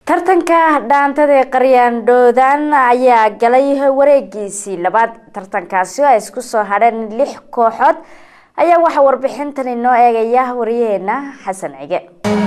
tartanka dhaantada ee qaryaandhoodan ayaa galay wareegiisii labaad tartankaasi oo ay isku soo hadheen lix kooxood ayaa waxaa warbixintan inoo eegaya wariyaheena xasan cige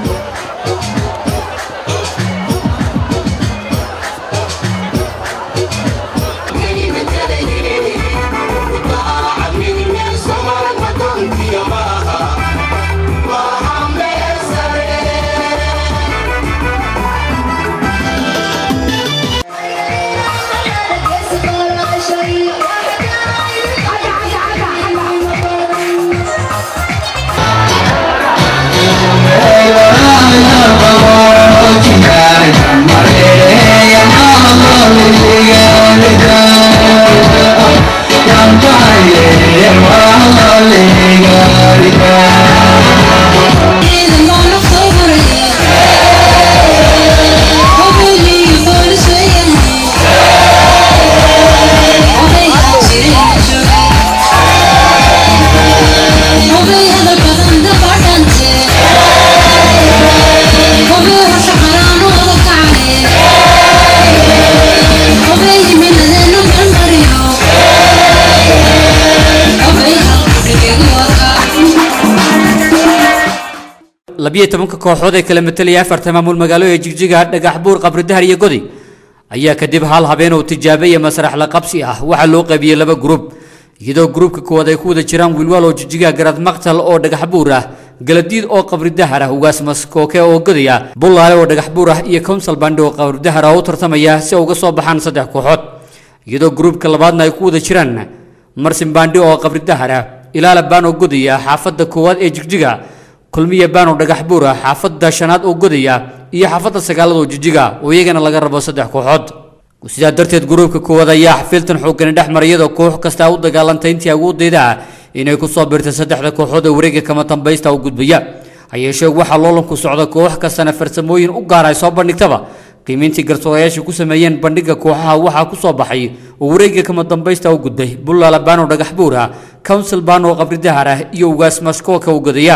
labiyo tobanka kooxood ee kala matelaya afarta maamul magaalo ee jigjiga dhagax buur qabri dahar iyo godi ayaa kadib hal habeen oo tijaabo iyo masrax la qabsi ah waxaa loo qaybiyey laba gruub iyadoo gruubka koowaad ay ku wada jiraan wiilwaal oo jigjiga garad maqtal oo dhagax buur ah galadiid oo qabri dahar ah ugaasmas kooke oo godi ah bullaale oo dhagax buur ah iyo council bandi oo qabri dahar ah u tartamaya si ay uga soo baxaan saddex kooxood iyadoo gruubka labaadna ay ku wada jiraan marsin bandi oo qabri dahar ah ilaala baan oo godi ah xaafadda koowaad ee jigjiga kulmiya baano dhagax buur ah xaafadda shanaad oo godaya iyo xaafadda sagaalad oo jijiga oo iyagana laga rabo saddex kooxood sidaa darteed gruubka koowaad ayaa xafiiltan xoogani dhex mara iyadoo koox kasta u dagaalantay intii awoodeyda inay ku soo biirtay saddexda kooxood ee wareega kama dambaysta u gudbaya hayeeshee waxaa loolanku socda koox kastana farsamooyin u gaar ay soo bandhigtaba qiimayntii garsoorayaasha ku sameeyeen bandhiga kooxaha waxaa ku soo baxay oo wareega kama dambaysta u gudbay bullaala baano dhagax buur ah council baano qabri dahar ah iyo ugaas maskooka u godaya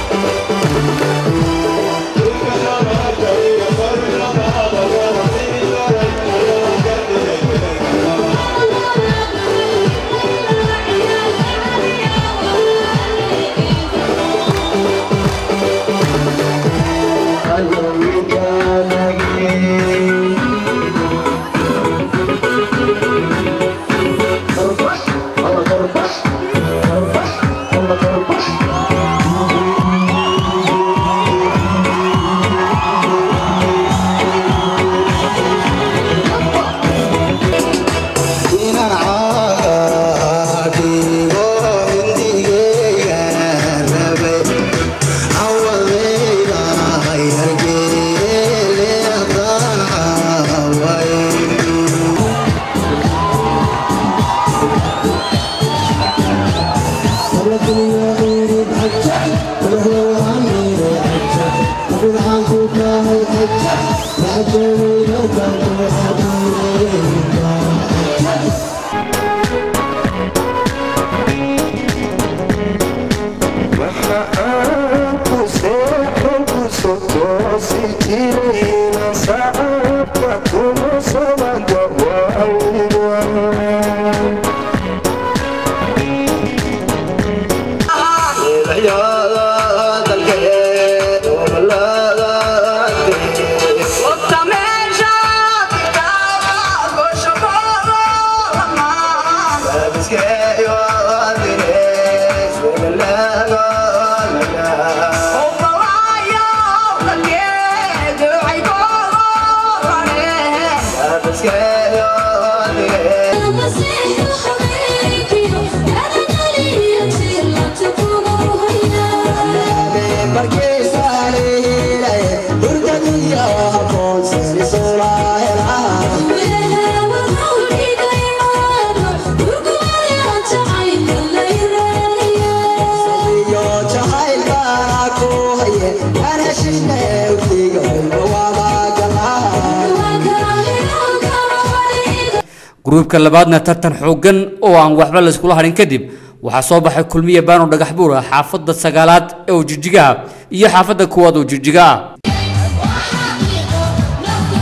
gruubka labaadna tartan xoogan oo aan waxba la iskula harin kadib waxaa soo baxay kulmiye baano dhagax buur ah xaafadda sagaalaad ee oo jijiga ah iyo xaafadda kuwaad oo jijiga ah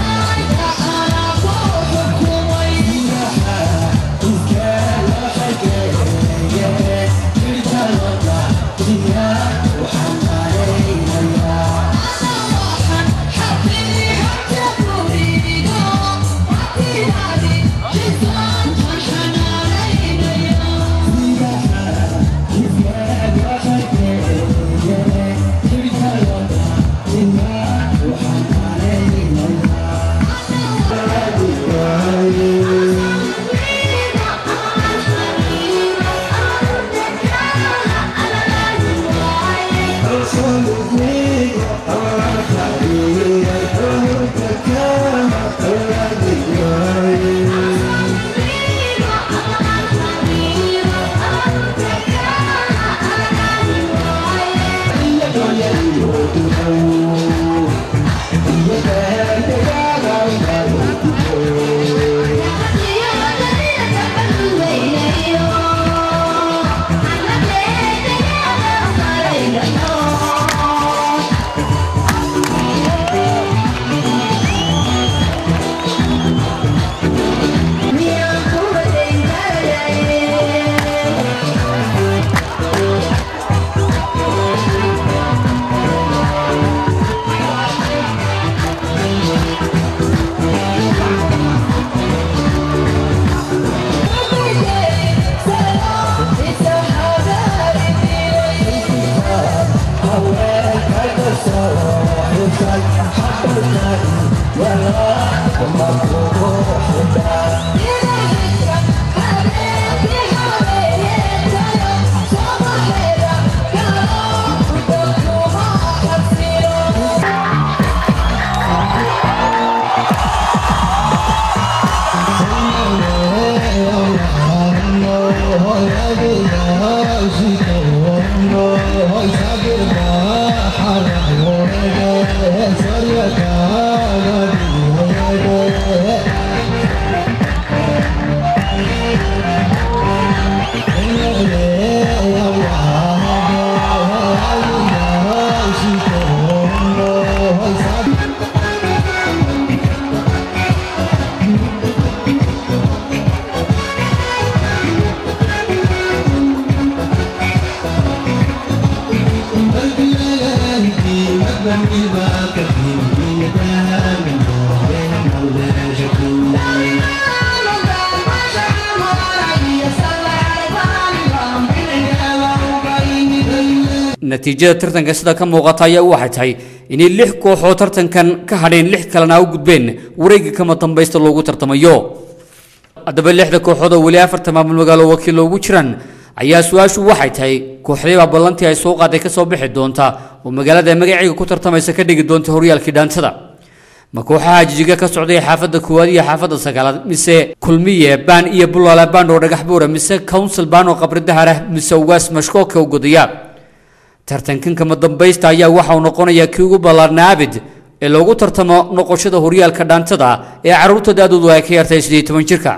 natiijada tartanka sida ka muuqata ayaa waxay tahay inay lix kooxood tartankan ka hadheen lix kalena u gudbeen wareegga kama dambaysta loogu tartamayo haddaba lixda kooxood oo weli afarta maamul magaalo wakiil loogu jiraan ayaa su-aashu waxay tahay kooxdayba ballantii ay soo qaaday ka soo bixi doonta oo magaalada magaciga ku tartamaysa ka dhigi doonta horyaalkii dhaantada ma kooxaha jijiga ka socday xaafadda koowaad iyo xaafadda sagaalaad mise kulmiye baan iyo bulaala baan oo dhagax buura mise council baan oo qabridahar ah mise ugaas mashkooka u godaya tartankan kama dambaysta ayaa waxa uu noqonayaa kii ugu ballaarnaa abid ee loogu tartamo noqoshada horyaalka dhaantada ee carruurta da-doodu ay ka yartay sidii toban jirka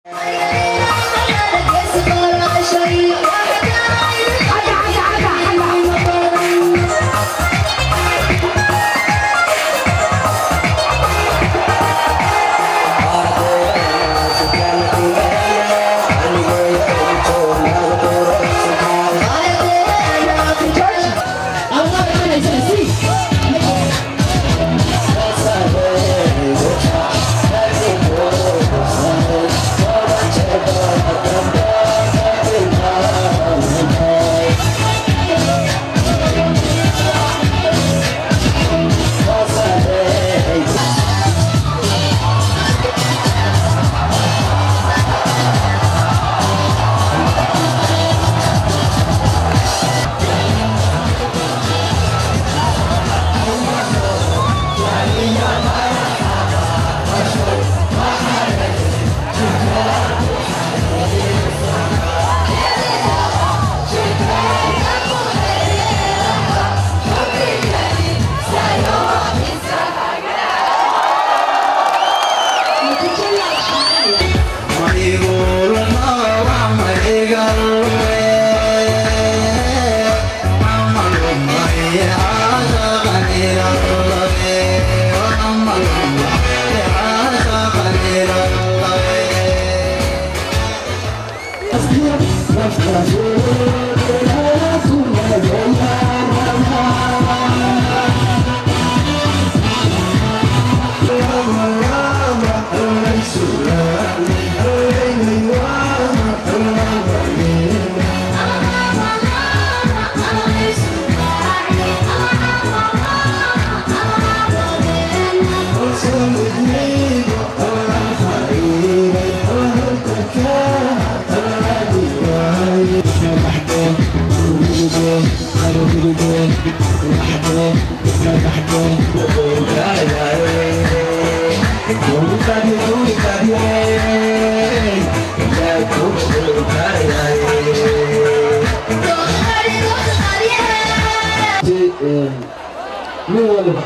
min waliba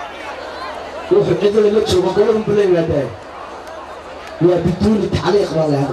wuxuu cidla la joogo gobol buu la yimaadaan waa biduuni tacliiq baa leehay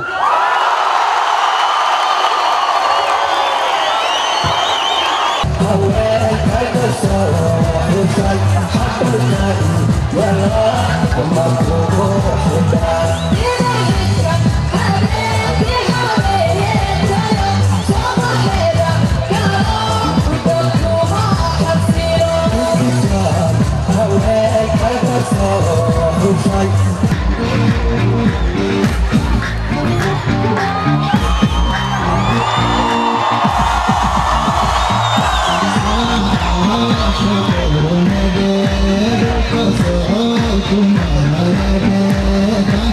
Thank you.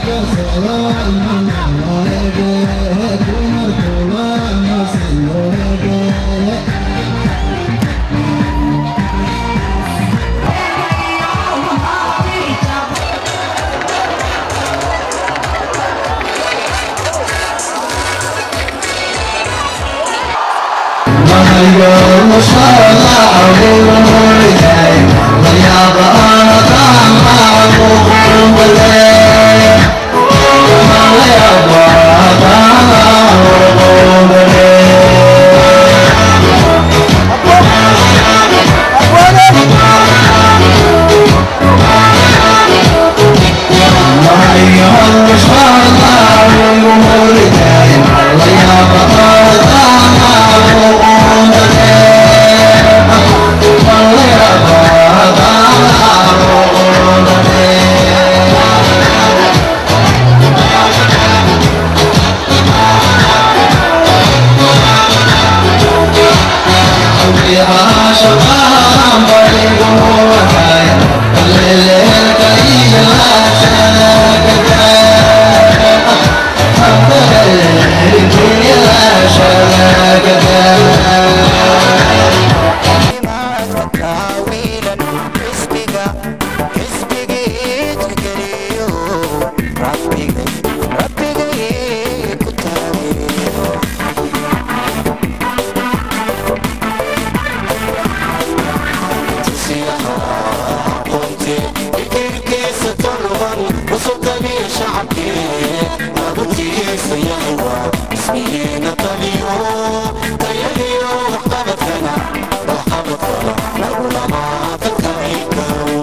shacabkii abutiisa yahuwa ismihiina